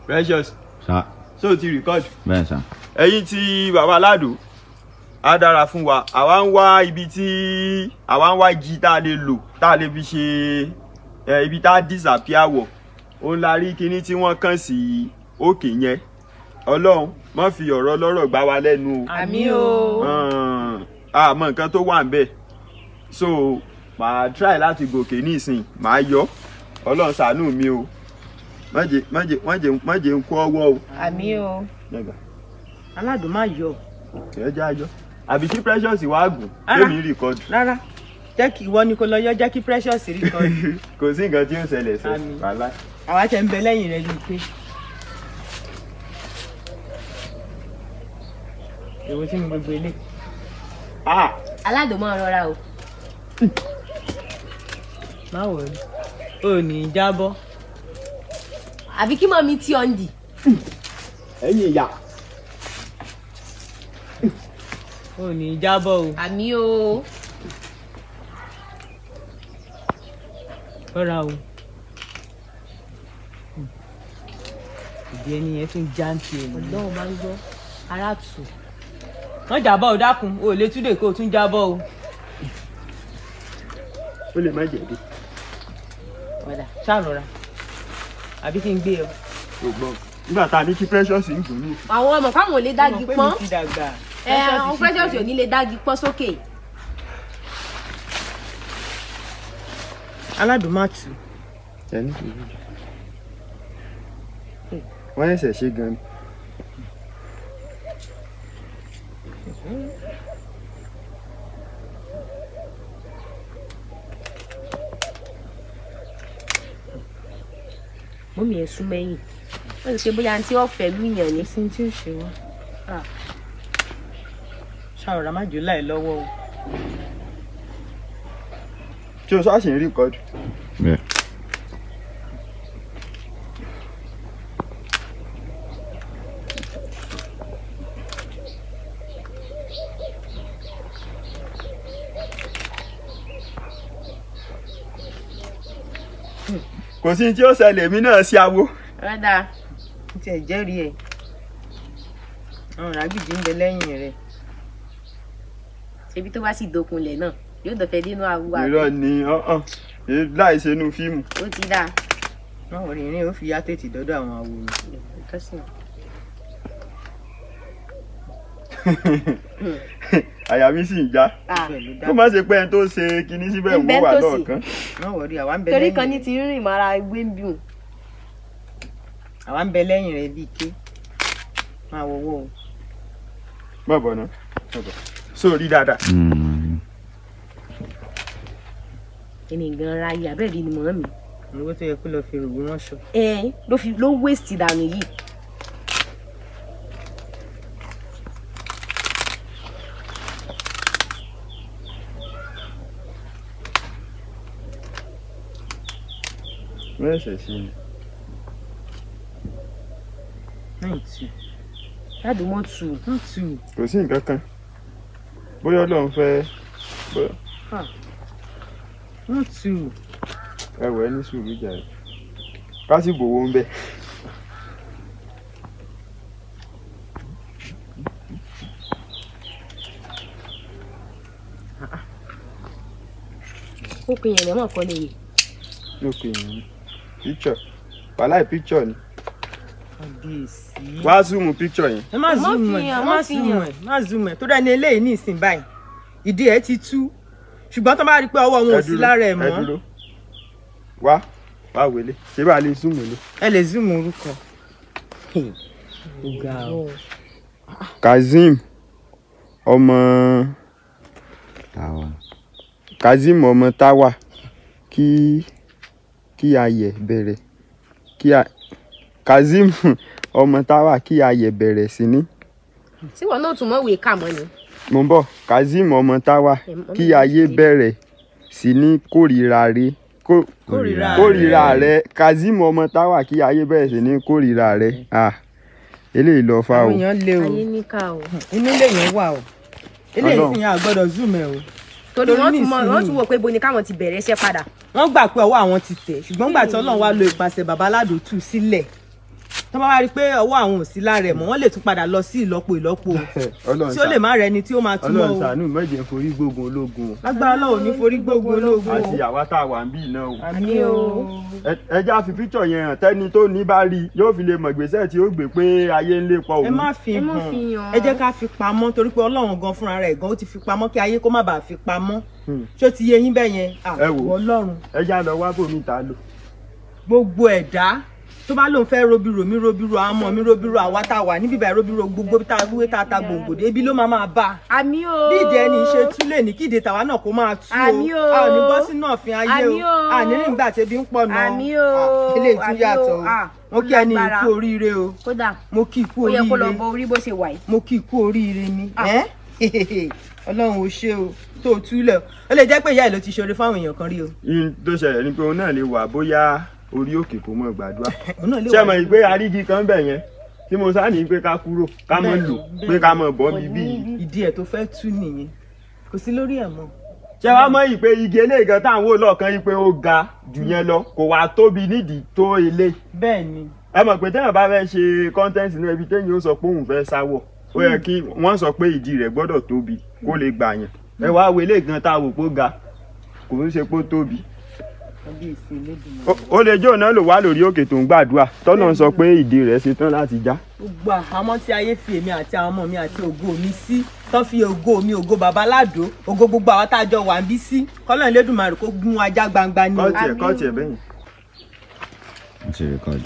precious Sá. ṣé o ti record Bẹ́ẹ̀ sá. ẹ̀yin tí baba aládò á dára fún wa àwa ń wá ibi tí àwa ń wá igi tá a lè lò tá a lè fi ṣe ẹ, ibi tá a disappear wọ̀ òun la rí kinní tí wọ́n kàn sí òkè yẹn ọlọ́run má fi ọ̀rọ̀ lọ́rọ̀ gbá wa lẹ́nu o àmì o Hàn, àmọ́ nǹkan tó wà ń bẹ̀ so màá try láti gòkè nísìn màá yọ ọlọ́run ṣàánú mi o má jẹ́ má jẹ́ má jẹ́ má jẹ́ ń kó ọwọ́ o. àmì o Nígbà aládùn má yọ ẹ jẹ́ àjọ àbí kí precious wá gùn Rárá. kémi record rárá jẹ́ kí ìwọ ni kò lọ yọ jẹ́ kí precious rí kan kò sí nǹkan tí ó ṣẹlẹ̀ sí Àmín. wàhálà. àwa tẹ̀ ń bẹ lẹ́yìn rẹ̀ ní pé. èwo tí mo gbogbo ilé. Ah, aládùn máa rọra o má wọ̀ rí o ní í jábọ́. àbí kí mọ̀ mi tí ọ̀ ń dì ẹ̀yin ìyá o ní í jábọ́ o. àmì o rọra o. ìdí ẹni yẹn tún já ń tiẹ̀ ní. ọlọ́run máa ń gbọ́ ara tù wọ́n jábọ́ o dákun o ò lè túdè kó o tún jábọ́ o. ó lè má jẹ̀bi ọ̀dà ṣàrọ̀ra àbí kí n gbé ọ. ṣùgbọ́n nígbà tá a ní kí precious ń gùn ní. àwọn ọmọ fáwọn ò lè dági Mo mọ̀ pé pọ́n mi ti dàgbà. ẹ àwọn precious ò ní lè dági pọ́n sókè aládùn má tù. ẹni wọ́n ẹ̀sẹ̀ ṣe gan ni. mọ́mí ẹ̀ sún mẹ́yìn wọ́n ti pé bóyá tí wọ́n fẹ́ lùyàn ni sí tí ó ṣe wá. ṣàròrà má jò láì lọ́wọ́ o. tí o ṣáà ṣì ń record. Bẹ́ẹ̀. kò sí ní tí ó ṣẹlẹ̀ mí náà sí awo. rádà n tiẹ̀ jẹ́rìí ẹ̀. àwọn ràgìdì ń bẹ lẹ́yìn rẹ̀. ṣebí tó bá sì dokunlẹ̀ náà yóò dọ̀fẹ́ dínú awúwà irọ́ ni ọ̀hún láì ṣe inú fíìmù. ó ti dáa wọ́n wọ̀ rìnrìn ó fi yá tètè dọ́dọ̀ àwọn àwòrán. nǹkan sì àyà mi sì ń já ah bẹ́ẹ̀ ló dá. kó má ṣe pé ẹni tó ṣe kinní síbẹ̀ Ń bẹ wò wà nítòsí. lọ́ọ̀kan. wọ́n wọ̀ rí àwa ń bẹ torí lẹ́yìn kan ní rẹ̀. ti rìn mọ́ra gbé ń bíùn àwa ń bẹ lẹ́yìn rẹ̀ bíi ké. máa wọ owó o. má bọ̀ ná má bọ̀. sórí dáadáa. Mm. ẹni gan ra ayé abẹ́rẹ́ ni mọ́ mi owó tó yẹ kó lọ fi rògbò ránṣọ. ẹ ló fi ló waste dànù yìí wọ́n ẹ̀sẹ̀ sí ni. náà tù. ládùn mọ́ tù wọ́n tù. kò sí nǹkan kan bóyá ọlọ́run fẹ́ bóyá- wọ́n tù. ẹ wẹ̀ ní sùúrù jàre ká sì bòwó ń bẹ̀. ó pin yẹn lẹ́mọ̀ kọ́ lè yè lókè yìí picture wàhálà picture ni kábíyèsí. wá zoom picture yẹn. ẹ má Má zoom fi ẹ hàn, ẹ má má fi zoom hàn. ẹ má zoom ẹ tó dá ní eléyìí ní ìsìn báyìí ìdí ẹ ti tú ṣùgbọ́n tó bá rí i pé ọwọ́ wọn ò sí lára ẹ ẹ mọ́ dúró wá wá wẹlé ṣé bá a lè zoom wẹlé. ẹ lè zoom orúkọ. ó ga ọ. kazeem ọmọ Táwa. kazeem ọmọ táwa kí kí ayẹ bẹ̀rẹ̀ kí a kazeem ọmọ táwa kí ayẹ bẹ̀rẹ̀ sí ní. tí wọn náà tún mọ̀ wèé kà mọ́ ni mo ń bọ̀ kazeem ọmọ táwa Ẹ mọ̀ kí mi ayé ṣe. bẹ̀rẹ̀ sí ní kórìíra rẹ kó kórìíra kórìíra rẹ kazeem ọmọ táwa kí ayé bẹ̀rẹ̀ sí ní kórìíra rẹ ah eléyìí lọ fa o àwọn èèyàn lé o ayé níkà o inú lèèyàn wà o eléyìí Ọlọ́run. sì yàn àgbọ́dọ̀ zoom ẹ o torí Torí wọn tún mọ nísìnyí- wọn tún wò pé bo ni káwọn ti bẹ̀rẹ̀ iṣẹ́ padà wọ́n gbà pé ọwọ́ àwọn ti tẹ̀ ṣùgbọ́n gbà tí Ọlọ́run wá lo ìpàṣẹ bàbá aládùn tù sílẹ̀ tó bá wá rí i pé ọwọ́ àwọn ò sí lára ẹ̀ mọ́ wọ́n lè tún padà lọ sí ìlọ́po ìlọ́po Ọlọ́run tí ó lè má rẹni tí ó máa túmọ̀ Ọlọ́run o ṣàánú mẹ́jẹ̀ forí gbógun ológun o lágbára Ọlọ́run ò ní forí gbógun ológun o àti àwa tá a wà ń bí náà o àmì o Ẹ- ẹja fi píkṣọ̀ yẹn hàn tẹ́ni tó ní bá rí i yóò fi lè mọ̀ gbèsè tí ó gbé pé ayé ń lépa ẹ òun má fi Ẹ má hàn fi hàn. ẹ jẹ́ ká fi pamọ́ torí pé Ọlọ́run gan fúnra rẹ̀ gan ó ti fi pamọ́ kí ayé kó má bàa fi pamọ́ Hmm. ṣó ti yé yín bẹ́ẹ̀ yẹn Ah, Ẹ wò. Ọlọ́run ẹja lọ wá bòmí ta lò gbogbo ẹ̀dá tó bá lóun fẹ́ robiro mi robiro àwọn ọmọ mi robiro àwa tá a wà níbí báyìí robiro gbogbo tá a wúwé tá a ta gbòǹgbòdè ebi ló máa máa bá a àmì o bí ìdí ẹni ṣe tú lè ní kí ìdè tàwa náà kó máa tú Àmì o. a ò ní bọ́ sínú ọ̀fìn ayé Àmì o o. a ní nígbà tí ebi ń pọ̀ náà Àmì o. eléyìí tún Àmì yàtọ̀ o. o Ah, mo kí ẹni lágbára. ikú oríire o kódà mo kí ikú ó yẹ kó lọ oríire bọ orí bó ṣe wà yìí mo kí ikú oríire ni Ah. ẹ́ ọlọ́run ò ṣe o tó o túlẹ̀ o ó lè jẹ́ pé ìyá ẹ̀ ló ti ṣoore fáwọn èèyàn kan rí o yín tó ṣẹlẹ̀ ni pé òun náà lè wà bóyá orí òkè kò mọ̀ gbàdúrà òun náà lè ṣé wà mọ̀ pé arígi kan bẹ̀ yẹn tí mo sá ní pé ká kúrò ká mọ̀ Bẹ́ẹ̀ni, lò bẹ́ẹ̀ni. pé ká mọ̀ bọ́ bíbí yìí ìdí ẹ̀ tó fẹ́ tú nìyẹn kò sí lórí ẹ̀ mọ́ ṣé wàá mọ̀ yìí pé igi eléyìí gan táwọn wò lọ́ọ̀kan yìí pé ó ga jù yẹn lọ kò wá tóbi nídìí tó ilé bẹ́ẹ̀ ni ẹ mọ̀ pé téèyàn bá fẹ́ ṣe kọ́ńtẹ́ǹtì náà ibi téèyàn ó sọ pé òun fẹ́ sáwọ̀ ó yẹ kí wọ́n sọ pé ìdí rẹ̀ gbọ́dọ̀ tóbi kó lè gbà yàn ẹ wá wo eléyìí gan tá a wò pé ó ga kò ń ṣe pé ó tóbi kábíyèsí Elédùmarè. Ó- ó lè jó náà lò wá lórí òkè tó ń gbàdúrà tọ́nà ń sọ pé ìdí rẹ̀ ṣe tán láti já gbogbo àhámọ́ tí ayé fi èmi àti àwọn ọmọ mi àti ògo mi sí tán fi ògo mi ògo bàbá ládò ògo gbogbo àwọn tá a jọ wà ń bí sí kọ́lọ́run Elédùmarè kó gún ajá gbangba ni o. kọ́ọ̀tì ẹ̀ Àmín. kọ́ọ̀tì ẹ̀ bẹ́yìn. Mo ti record.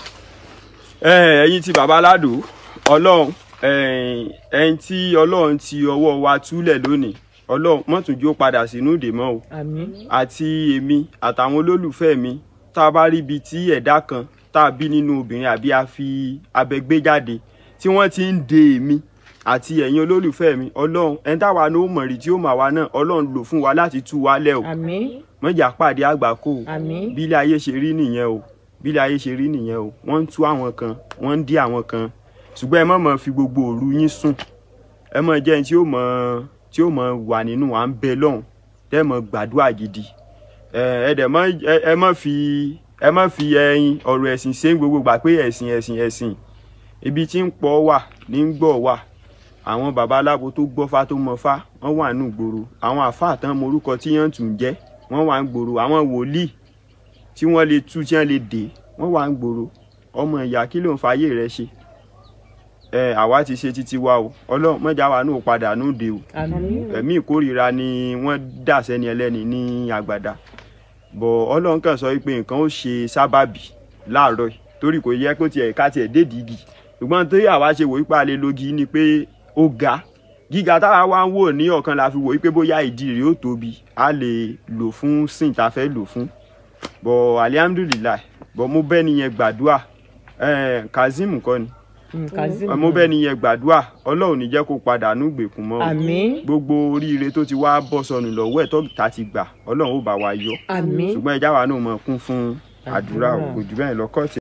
ẹ ẹ̀yin tí bàbá ládò ọlọ́run ẹ̀yin ẹ̀yin tí ọlọ́run ti ọwọ́ wa túlẹ̀ lónìí ọlọ́run mọ́tòjú ó padà sínú ìdè mọ́ o àmín àti èmi àtàwọn olólùfẹ́ mi tá a bá rí ibi tí ẹ̀dá kan tá a bí nínú obìnrin àbí a fi abẹ gbé jáde tí wọ́n ti ń de èmi àti ẹ̀yin olólùfẹ́ mi ọlọ́run ẹni táwa ní ó mọ̀rí tí ó mà wá náà ọlọ́run lò fún wa láti tú wa lẹ̀ o àmín mọ̀jà pàdé àgbákò o àmín bí ilé ayé ṣe rí nìyẹn o bí ilé ayé ṣe rí nìyẹn o wọ́n ń tú àwọn kan wọ́n ń dí àwọn kan ṣùgbọ́n ẹ má mọ̀ fi gbogbo òru yín sùn ẹ mọ̀ jẹ́ ẹni tí ó mọ̀ tí ó mọ̀ wà nínú à ń bẹ lọ́hùn tẹ́ mọ̀ gbàdúrà gidi ẹ ẹ dẹ̀ mọ̀ ẹ- ẹ mọ̀ fi ẹ mọ̀ fi ẹyin ọ̀rọ̀ ẹ̀sìn ṣe ń gbogbo gbà pé ẹ̀sìn ẹ̀sìn ẹ̀sìn ibi tí ń pọ̀ wà ní ń gbọ̀ wà àwọn baba aláwo tó gbọ́fá tó mọ̀fá wọ́n wà nù gbòòrò àwọn àfáà tán morúkọ tí yẹn tún jẹ́ wọ́n wà ń gbòòrò àwọn wòlíì tí wọ́n lè tú tí wọ́n lè dè wọ́n wà ń gbòòrò ọmọ ìyá kí ló ń fàyè rẹ ṣe ẹ àwa ti ṣe títí wa o ọlọ́run mọ́jà wa náà padà nù dé o àmín ẹ̀mí ìkórìíra ni wọ́n dà sẹ́ni ẹlẹ́ni ní àgbàdá bọ̀ ọlọ́run kàn sọ pé nǹkan ó ṣe sábàbí láàárọ̀ yìí torí kò yẹ kó tiẹ̀ ká tiẹ̀ dédìí igi ṣùgbọ́n tó yà wá ṣe wò wípé a lè logi ni pé ó ga gíga táwa wá ń wò ní ọ̀kan la fi wò wípé bóyá ìdí rẹ̀ ó tóbi a lè lò fún sìn tá a fẹ́ lò fún bọ̀ alihamudulilayi bọ̀ mo bẹ́ nìyẹn gbàdúrà eh, kazeem kọ́ ni Mm, Kazeem. mo bẹ́ nìyẹn gbàdúrà ọlọ́run ní jẹ́ kó padà nù gbèkùn mọ́ o àmín gbogbo oríire tó ti wá bọ́ sọnù lọ́wọ́ ẹ̀ tó ta ti gbà ọlọ́run ó bá wa yọ àmín ṣùgbọ́n ẹja wa náà mọ̀ kún fún àdúrà o, kò jù bẹ́ẹ̀ lọ kọ́ọ̀tì